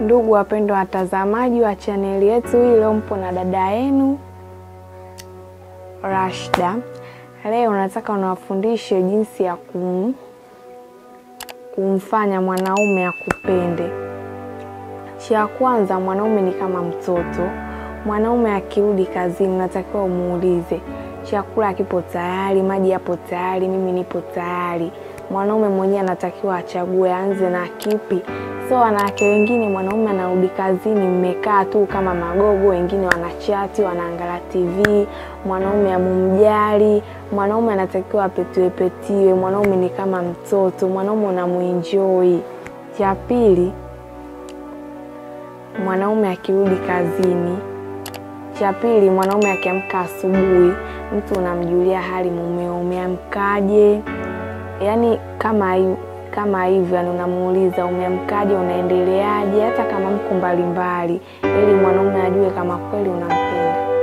Ndugu wapendwa watazamaji wa chaneli yetu hii, leo mpo na dada yenu Rashda. Leo nataka niwafundishe jinsi ya kum, kumfanya mwanaume akupende. Cha kwanza, mwanaume ni kama mtoto. Mwanaume akirudi kazini, unatakiwa umuulize chakula kipo tayari, maji yapo tayari, mimi nipo tayari. Mwanaume mwenyewe anatakiwa achague, aanze na kipi. So wanawake wengine, mwanaume anarudi kazini, mmekaa tu kama magogo, wengine wanachati, wanaangalia TV. Mwanaume amumjali. Mwanaume anatakiwa apetiwe petiwe. Mwanaume ni kama mtoto, mwanaume unamuenjoy. Cha pili, mwanaume akirudi kazini cha pili, mwanaume akiamka asubuhi, mtu unamjulia hali mumeo, umeamkaje? Yaani kama hi- kama hivyo, yani unamuuliza umeamkaje, unaendeleaje, hata kama mko mbalimbali, ili mwanaume ajue kama kweli unampenda.